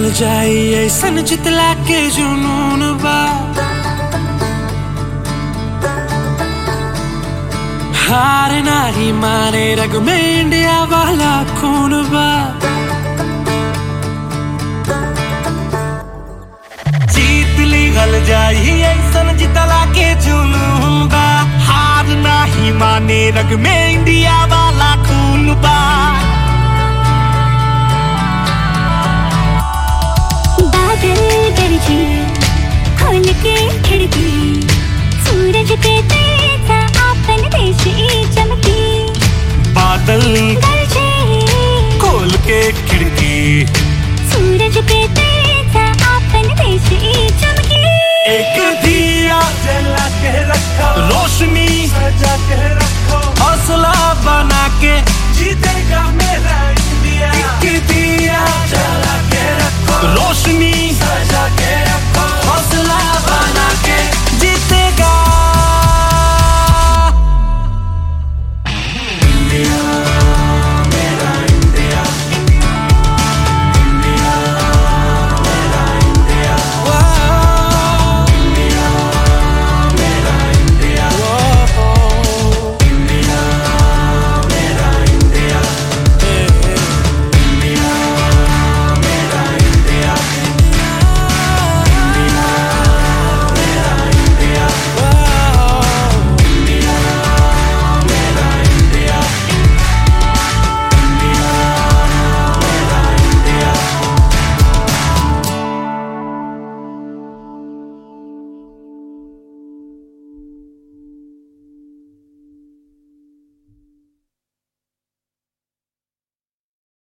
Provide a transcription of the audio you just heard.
गल जाई ऐसन जितला के जुनून बा हार नाही माने रग में इंडिया वाला खून बा जीत ली गल जाई ऐसन जितला के जुनून बा हार नाही माने रग में इंडिया वाला खून बा बादल गरजे खोल के खिड़की सूरज पे तेजा आपन देश ई चमकी बादल गरजे खोल के खिड़की